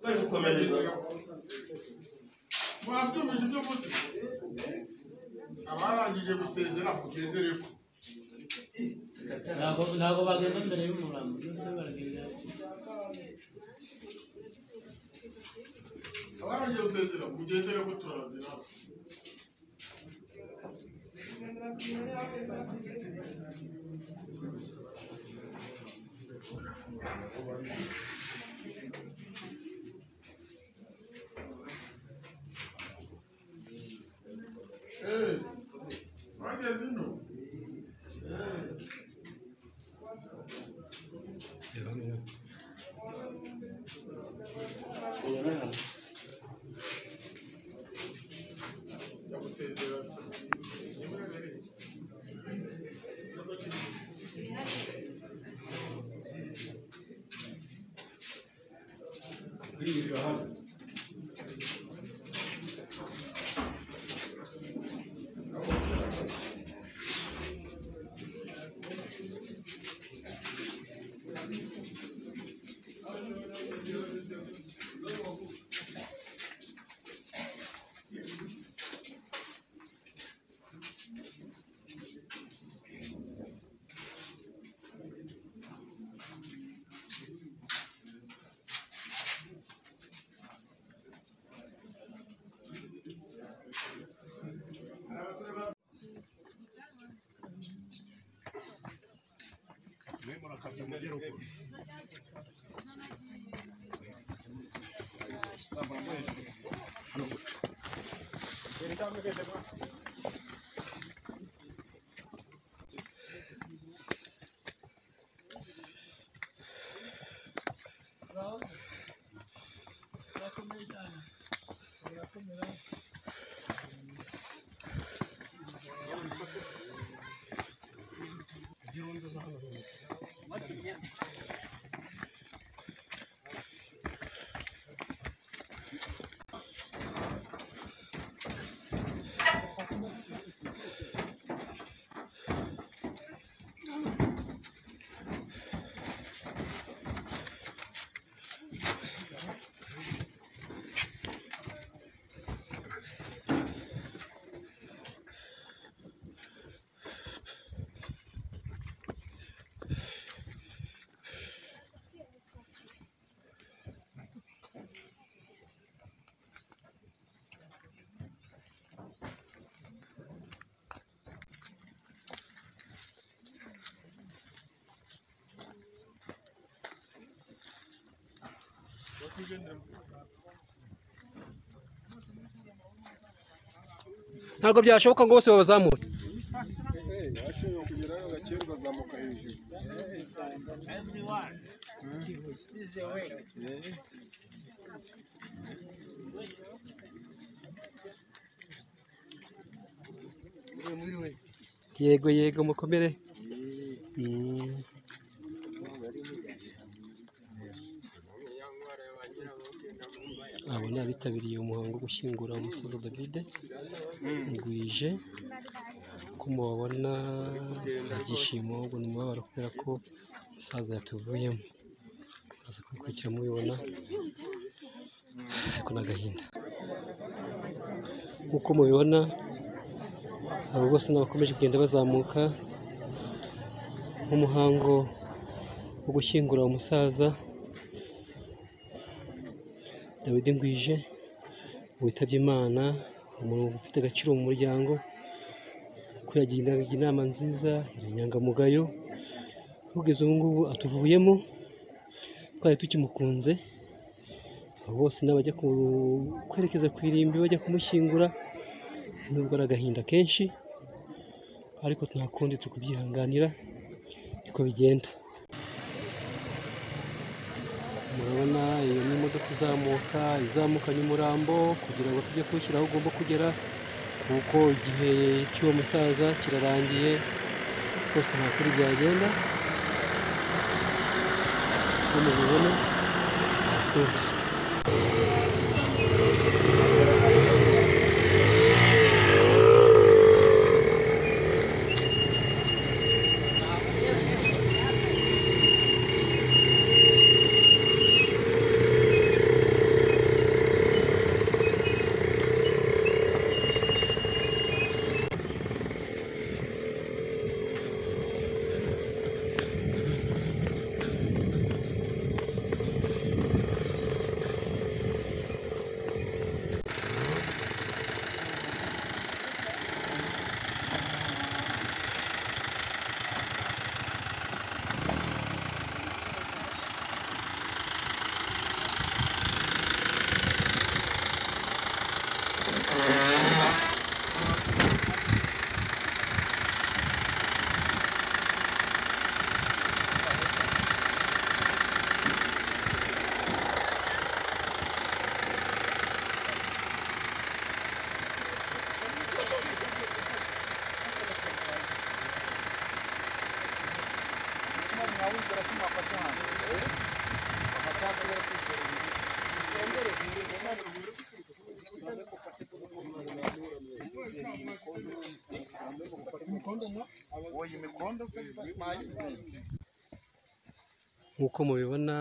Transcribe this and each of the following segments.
bari gukomereza mwasubije ibyo muti abarangije gusezera mugendereho ntabwo ntabwo bagenda mbere y'umurambo ndetse baragenda abarangije gusezera mugendereho turarazira Eh, bageze ino ya gusezera se ntimugaragare ntabwo byashoboka ngo bose babazamure yego yego mukomere Mm. abo ni abitabiriye umuhango wo gushyingura umusaza davide ngwije ko mubabona ibyishimo ahubwo ni umubabaro kubera ko umusaza yatuvuyemo mukaza kubikurikira mubibona ariko n'agahinda nk'uko mubibona abo bose ni abakomeje kugenda bazamuka nk'umuhango wo gushyingura umusaza dawidi ngwije witabye imana umuntu ufite agaciro mu muryango ko yagira inama nziza yari inyangamugayo kugeza ubu ngubu atuvuyemo twari tukimukunze abo bose n'abajya ku- kwerekeza ku irimbi bajya kumushyingura nubwo ari agahinda kenshi ariko nta kundi turi kubyihanganira niko bigenda murabona iyo ni imodoka izamuka izamukanye umurambo kugira ngo tujye kuwushyira aho ugomba kugera kuko igihe cy'uwo musaza kirarangiye rwose nta kuri byagenda nko mubibona rwose nk'uko mubibona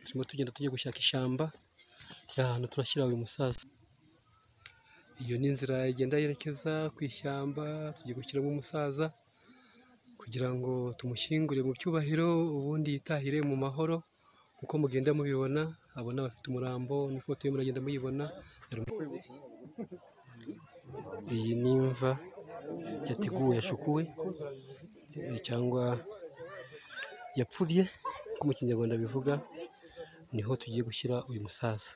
turimo tugenda tujya gushaka ishyamba rya hantu turashyira uyu musaza iyo ni inzira igenda yerekeza ku ishyamba tugiye gushyiramo umusaza kugira ngo tumushyingure mu cyubahiro ubundi yitahire mu mahoro nk'uko mugenda mubibona abona bafite umurambo n'ifoto ye muragenda muyibona iyi ni imva yateguwe yashukuwe eh, cyangwa yapfubye uko mu kinyarwanda bivuga niho tugiye gushyira uyu musaza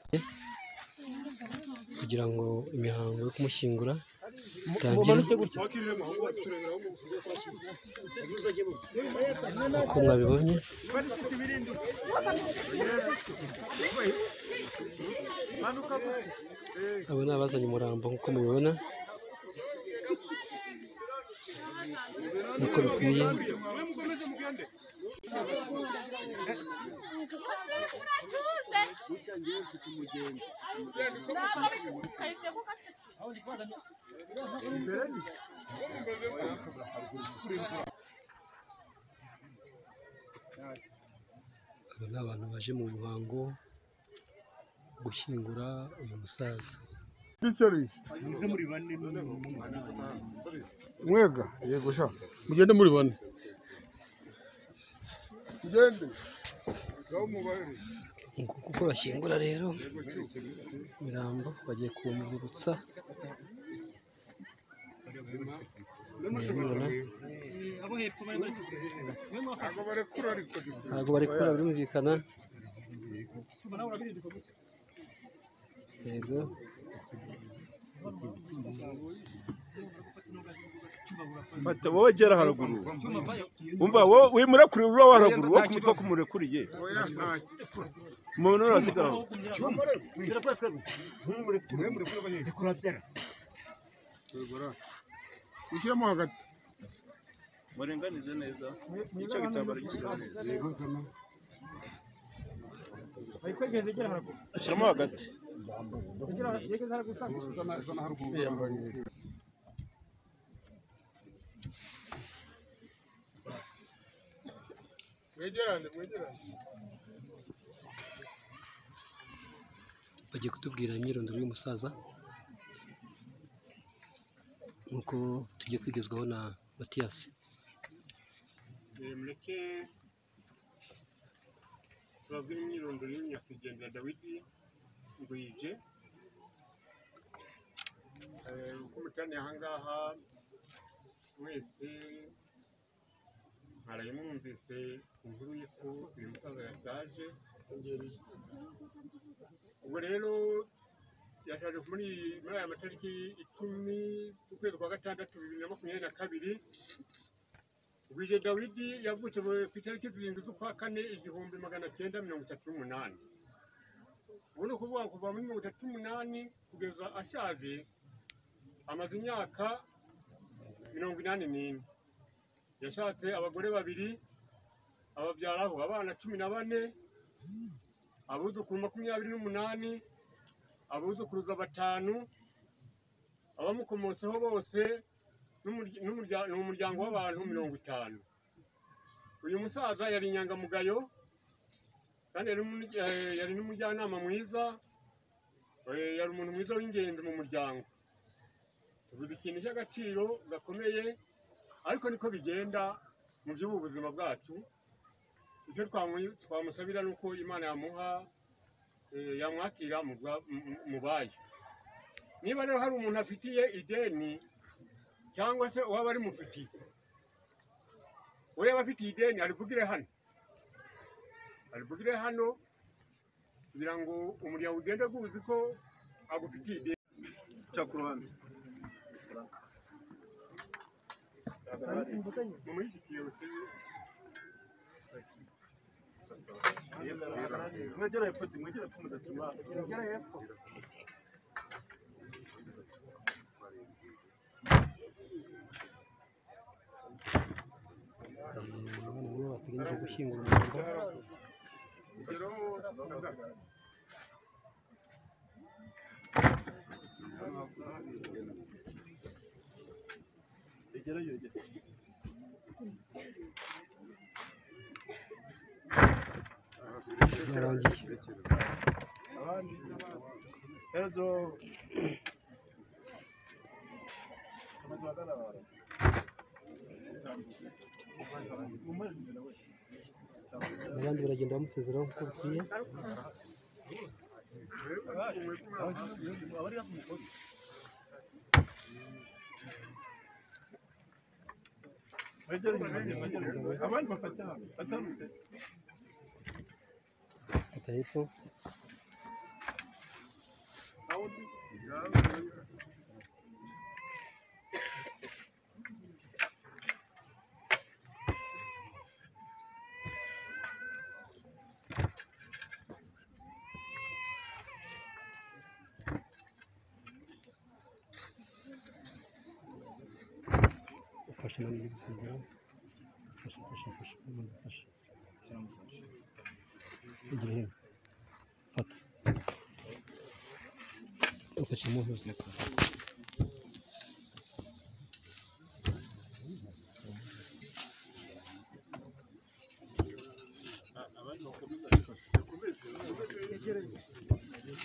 kugira ngo imihango yo kumushyingura itangire uko mwabibonye aba ni abazanye umurambo nk'uko mubibona nk'uko bikwiye aba ni abantu baje mu muhango wo gushyingura uyu musaza mwebwe yego sha mugende muri bane mugende ngaho mubare nguko uko bashyingura rero imirambo bagiye kuwumurutsa murabibona ntabwo barekura ariko ntabwo bari kubura birumvikana yego Fata wowe gera haruguru umva wowe wimura kure urura wa haruguru wo kumutwa kumurekuriye oya ntacyo umuntu arasigara aho Tegura. Ushyiremo hagati. murenganize neza icyo gitambaro gishyira neza shyiramo hagati Mwegerane, mwegerane. bagiye kutubwira imyirondoro y'umusaza nk'uko tugiye kwigezwaho na matiyasi mureke tubabwire imyirondoro y'umunyakwigendera dawidi ngwije Eh, uko muteraniye aha ngaha mwese mwaraye mwumvise inkuru y'uko uyu musaza yashaje ubwo rero yashaje muri iyi- muri aya matariki icumi z'ukwezi kwa gatandatu bibiri na makumyabiri na kabiri Bwije Dawidi yavutse ku itariki zirindwi z'ukwa kane igihumbi magana cyenda mirongo itatu n'umunani ubu ni ukuvuga kuva muri mirongo itatu n'umunani kugeza ashaje amaze imyaka mirongo inani n'ine yashatse abagore babiri ababyaraho abana cumi na bane abuzukuru makumyabiri n'umunani abuzukuruza batanu abamukomotseho bose n'umurya- n'umurya- ni umuryango w'abantu mirongo itanu uyu musaza yari inyangamugayo kandi yari n'umu- eh, yari n'umujyanama mwiza eh, yari umuntu mwiza w'ingenzi mu muryango tuvuze ikintu cy'agaciro gakomeye ariko niko bigenda mu by'ubu buzima bwacu icyo twamu- twamusabira ni uko imana yamuha eh, yamwakira mu bwa- mu- mu- mu bayo niba rero hari umuntu afitiye ideni cyangwa se uwaba arimufitiye uwo yaba afitiye ideni arivugire hano arivugire hano kugira ngo umuryango ugende guzi ko agufitiye ideni cya ku ruhande mumushyigikiye uteye mwegera hepfo mwegera hepfo mudatuma abana nibo bategereje gushyingura umurambo urugero byarangiye abandi baragenda bamusezeraho nk'uko bikwiye abandi bafata batanu fata hepfo ufashe nawe uri gusezeraho ufashe ufashe ufashe ubanza ufashe cyangwa ufashe ugira hino fata ufashe mu ntoki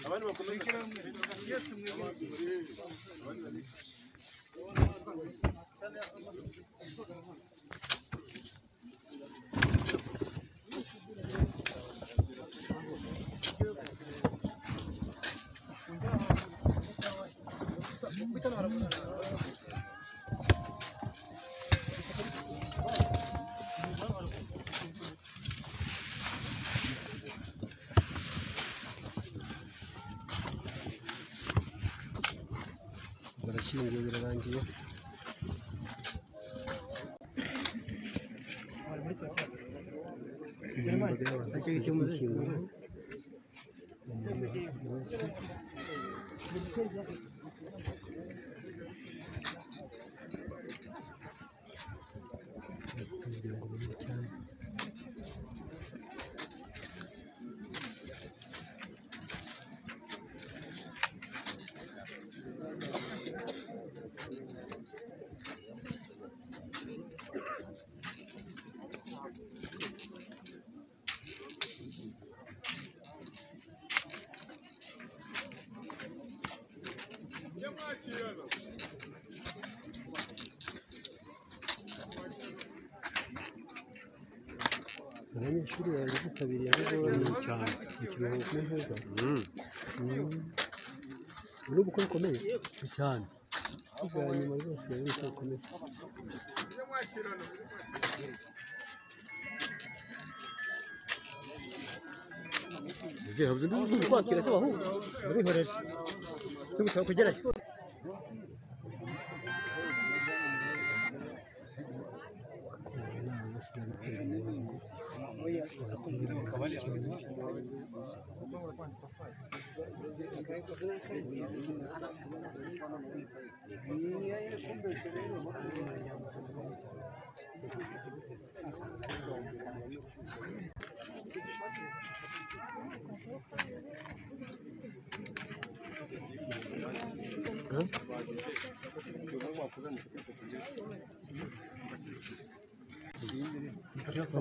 abandi bakomeza barashyinguye birarangiye imbaga y'abantu bose iri kwikingura umuntu wese umuryango munini cyane abanyeshuri bari bitabiriye aho cyane mu kiruhuko neza ni ubukwe bukomeye cyane bwa nyuma rwose ni ubukwe bukomeye twakira se abahungu murihorere tugusaba kugerayo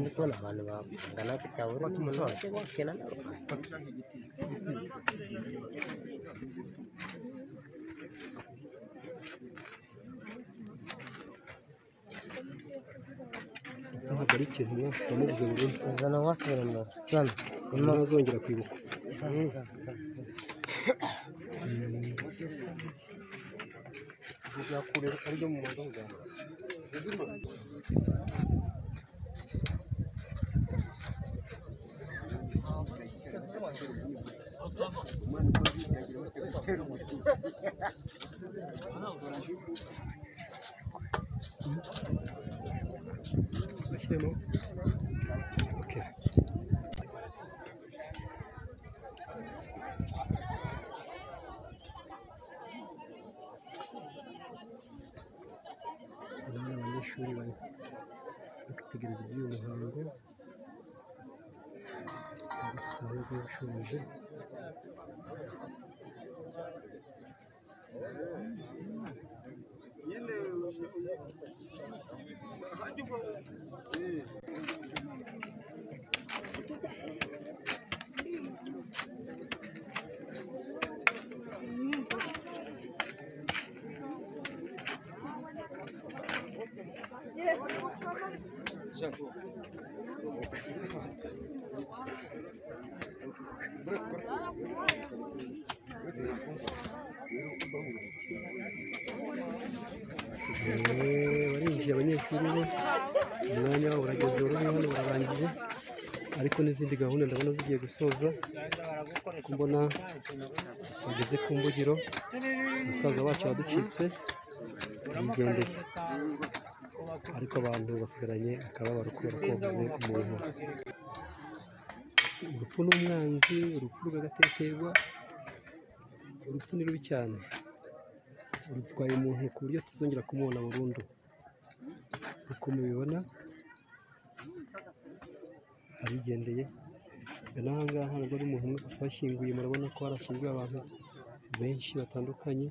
Niko na abantu bangana gutya buri muntu wese wakina nawe ntabwo ari ikintu mwamubuze burundu uzana wakina nawe sana ntazongera kwibuka sana sana kure aryo mu mundo bwawe ashyiremo okay. Aba ni abanyeshuri bari kwitegereza iby'uyu muhango ntabwo dusanzwe bwashoje Eh, barinjiye abanyeshuri bo umwanya wabo urageze uri hano bararangije ariko n'izindi gahunda ndabona zigiye gusoza kuko mbona bageze ku mbugiro musaza wacu yaducitse yigendeye ariko abantu basigaranye akababaro kubera ko babuze umuntu urupfu n'umwanzi urupfu rw'agateterwa urupfu ni rubi cyane rutwaye umuntu ku buryo tuzongera kumubona burundu uko mubibona abigendeye n'aha ngaha nabwo ari umuntu umwe gusa washyinguye murabona ko harashyinguye abantu benshi batandukanye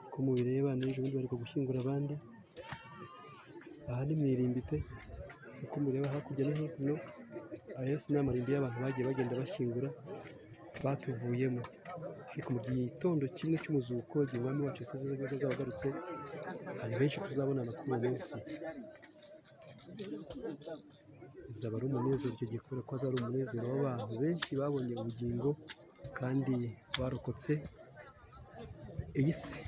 uko mubireba n'ejo bundi bari gushyingura abandi aha ni mu irimbi pe uko mubireba hakurya no hino aya yose ni amarimbi y'abantu bagiye bagenda bashyingura batuvuyemo ariko mu gitondo kimwe cy'umuzuko igihe umwami wacu yasize neza azaba agarutse hari benshi tuzabonana kuri uwo munsi bizaba ari umunezero icyo gihe kubera ko azaba ari umunezero w'abantu benshi babonye ubugingo kandi barokotse iyi si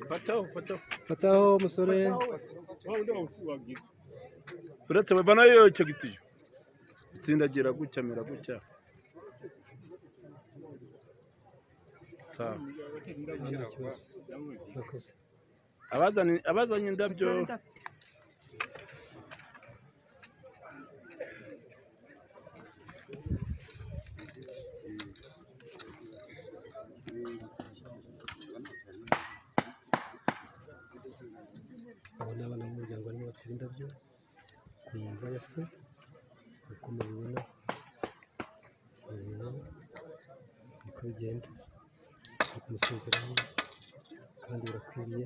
fataho fataho fataho musore uretse babana yo icyo gitiyo itsindagira gutya amera gutya sawa nta kibazo murakoze abazanye abazanye indabyo abo ni abana b'umuryango barimo batera indabyo ku mva ya se uko mubibona eh, niko bigenda bari kumusezeraho kandi birakwiriye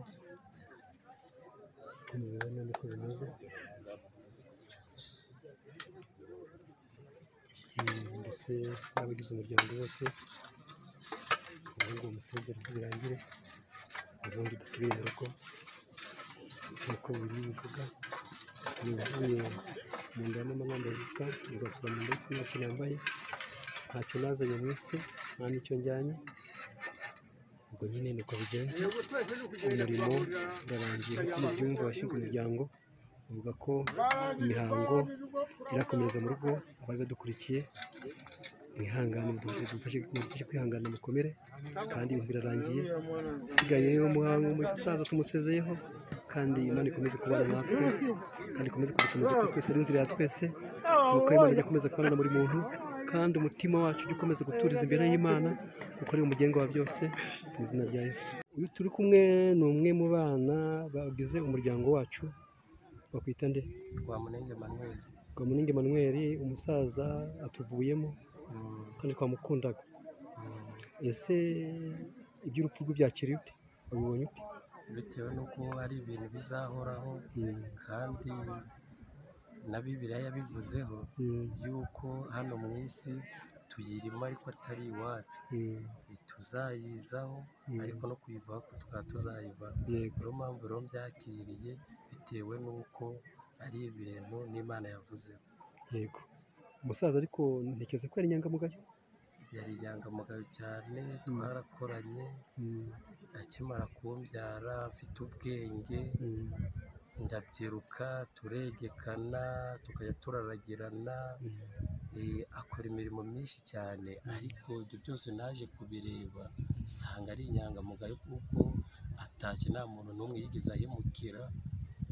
uko mubibona niko bimeze Mm, ndetse n'abagize umuryango bose kugira ngo bamusezere ko birangire ubundi dusubire mu rugo nk'uko biri bivuga yuzuye mu nda y'amama yambaye ubusa ugasura mu nda y'isi ntacyo yambaye ntacyo nazanye mu isi nta n'icyo njyanye ubwo nyine niko bigenze umurimo urarangiye nk'uko mubyumva washinze umuryango uvuga ko imihango irakomeza mu rugo abari badukurikiye mwihangane mudufashe mudufashe- mudufashe kwihangana mukomere kandi ibintu birarangiye isigaye rero umuhango umusaza tumusezeyeho kandi imana ikomeze kubana natwe kandi ikomeze kudukomeza kuri twese ari inzira ya twese nuko imana ijya ikomeza kubana na buri muntu kandi umutima wacu ujya ukomeza guturiza imbere y'imana kuko ari we mugenga wa byose mu izina rya yesu uyu turi kumwe ni umwe mu bana bagize umuryango wacu bakwita nde rwamunenge manuel rwamuninga emmanuel umusaza atuvuyemo Mm, kandi twamukundaga mm, ese iby'urupfu rwe byakira ute wabibonye ute bitewe n'uko ari ibintu bizahoraho Mm, kandi na bibiliya yabivuzeho mm, yuko hano mu isi tuyirimo ariko atari iwacu mm, tuzayizaho Mm. ariko no kuyivaho ko twaba tuzayiva yego niyo mpamvu rero mbyakiriye bitewe n'uko ari ibintu n'imana yavuzeho yego umusaza ariko ntekereza ko yari inyangamugayo yari inyangamugayo cyane twarakoranye Mm, akimara kumbyara afite ubwenge mm, ndabyiruka turegekana tukajya turaragirana mm. eh, akora imirimo myinshi cyane ariko ibyo byose naje kubireba nsanga ari inyangamugayo kuko atashye nta muntu n'umwe yigeze ahemukira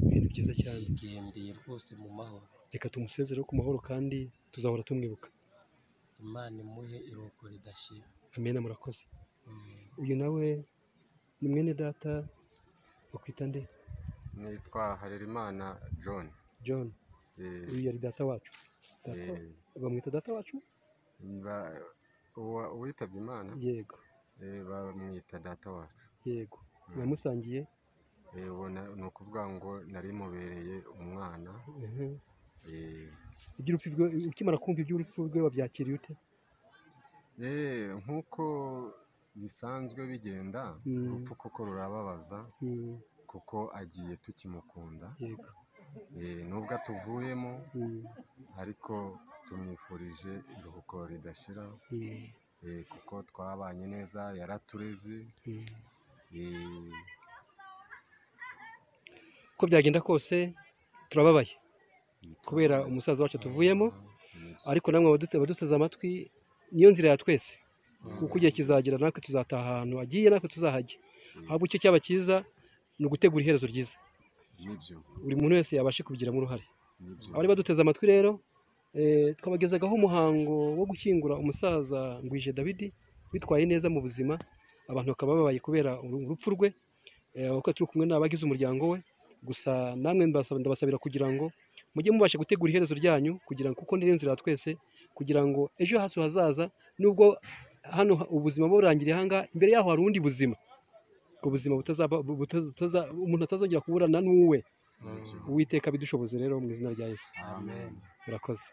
ibintu byiza cyane yigendeye rwose mu mahoro reka tumusezereho ku mahoro kandi tuzahora tumwibuka imana imuhe iruhuko ridashira amena murakoze Mm. uyu nawe ni mwene data wakwita nde nitwa harerimana john john Eh, uyu yari data wacu data eh, bamwita data wacu ba- uwa- uwitabye imana yego eh, bamwita data wacu yego mwamusangiye Eh, uwo na- ni ukuvuga ngo nari mubereye umwana Mhm. eh, iby'urupfu rwe ukimara kumva iby'urupfu rwe wabyakiriye ute eh, nk'uko bisanzwe bigenda Mm. urupfu kuko rurababaza Mm, kuko agiye tukimukunda yego Eh, nubwo atuvuyemo Mm, ariko tumwifurije iruhuko ridashira mm, eh, kuko twabanye neza yaratureze mm. eh, uko byagenda kose turababaye kubera umusaza wacu tuvuyemo ariko namwe abadute- abaduteze amatwi niyo nzira ya twese kuko igihe kizagira natwe tuzataha ahantu agiye natwe tuzahajya ahubwo icyo cyaba cyiza ni ugutegura iherezo ryiza nibyo buri muntu wese yabashe kubigiramo uruhare nibyo abari baduteze amatwi rero eh, twabagezagaho umuhango wo gushyingura umusaza ngwije Dawidi witwaye neza mu buzima abantu bakaba babaye kubera uru- urupfu rwe eh, kuko turi kumwe n'abagize umuryango we gusa namwe ndabasaba- ndabasabira kugira ngo mujye mubasha gutegura iherezo ryanyu kugira ngo kuko niyo nzira ya twese kugira ngo ejo hacu hazaza nubwo hano ha- ubuzima burangiriye hanga imbere yaho hari ubundi buzima ubwo buzima butazaba butaza- butaza- umuntu atazongera kuburana n'uwe nibyo uwiteka abidushoboze rero mu izina rya yesu amen murakoze